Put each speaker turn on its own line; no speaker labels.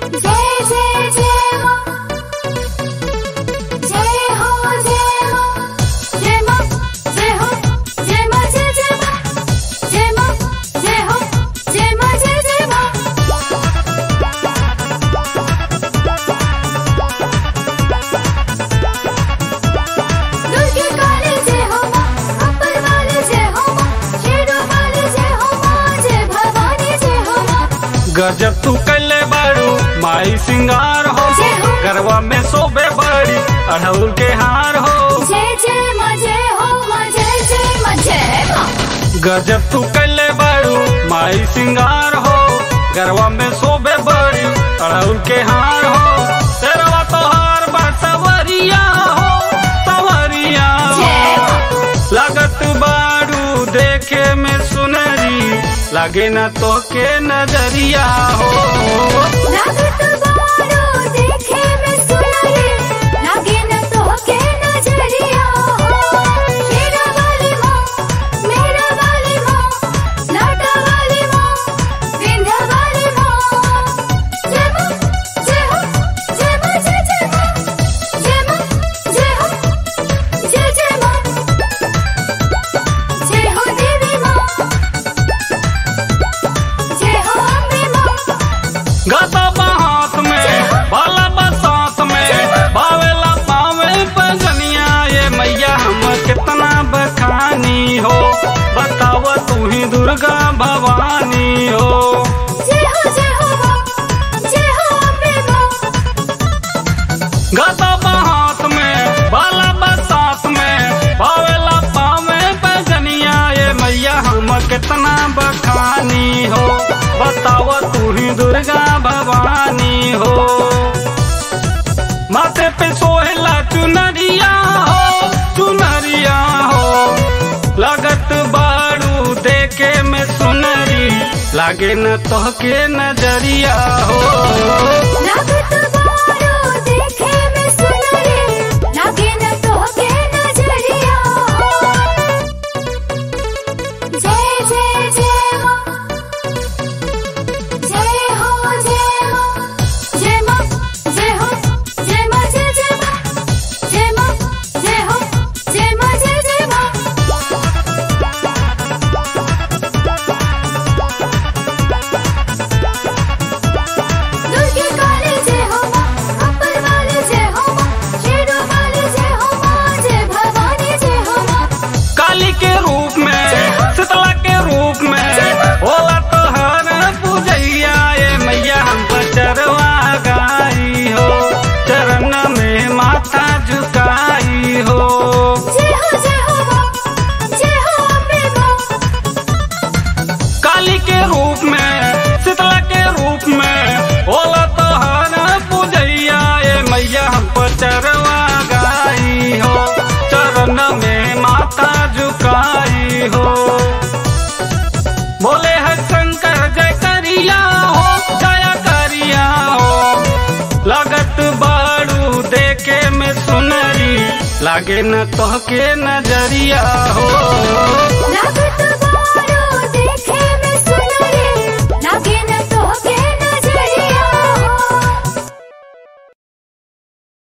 जय जय जय मां जय हो जय मां जय मां जय हो जय मां जय जय मां जय मां जय हो जय मां जय जय मां दुर्गे काली जय हो मां अपर वाली जय हो मां शेरों वाली जय हो मां जय भवानी जय हो मां
गजब तू कैले बारू माई सिंगार हो
जय हो।
गरवा में सोबे बड़ी अढ़उल के हार हो
जय जय मां जय हो मां जय जय मां जय मां
गजब तू कैले बारू माई सिंगार हो गरवा में सोबे बड़ी अढ़उल के हार हो तेरवा तोहार बा सवरिया हो सवरिया
जय
हो
मां
लागत बारू देखे में सुनरी लागे न तो के नजरिया हो
लागत बारो देखे में सुनरी लागे न तो के नजरिया हो शेरा वाली मां मेरा वाली मां लाटा वाली मां विंध्या वाली मां जय मां जय हो जय मां जय जय मां जय मां जय हो जय जय मां जय हो देवी मां जय हो अम्बे मां
गदा हाथ में बाला बसात में बावेला पावे पगनिया ये मैया हम कितना बखानी हो बताव तू ही दुर्गा भवानी हो
जय हो जय हो मां जय हो अम्बे मां
गदा हाथ में बाला बसात में बावेला पावे पगनिया ये मैया हम कितना बखानी हो बताव तू ही दुर्गा भवानी हो माथे पे सोहेला चुनरिया हो चुनरिया हो लागत बारू देखे में सुनरी लागे न तोहके नजरिया हो
लागत बारो देखे में सुनरी लागे न तो के नजरिया हो जय जय जय मां जय हो जय मां जय मां जय हो जय मां जय जय मां जय मां जय हो जय मां जय जय मां दुर्गे काली जय हो मां अपर वाली जय हो मां शेरों वाली जय हो मां जय भवानी जय हो मां
काली के रूप में शीतला के रूप में होला तो हर पूजैया ये मैया हम चरवा गाई हो चरण में माथा झुकाई हो
जय हो जय हो मां जय हो अम्बे मां
काली के रूप में शीतला के रूप में होला तो हर पूजैया ये मैया हम चरवा गाई हो चरण में माथा झुकाई हो बोले है शंकर जय करिया हो जय करिया हो लागत बारू देखे में सुनरी लागे न तोहके नजरिया हो
लागत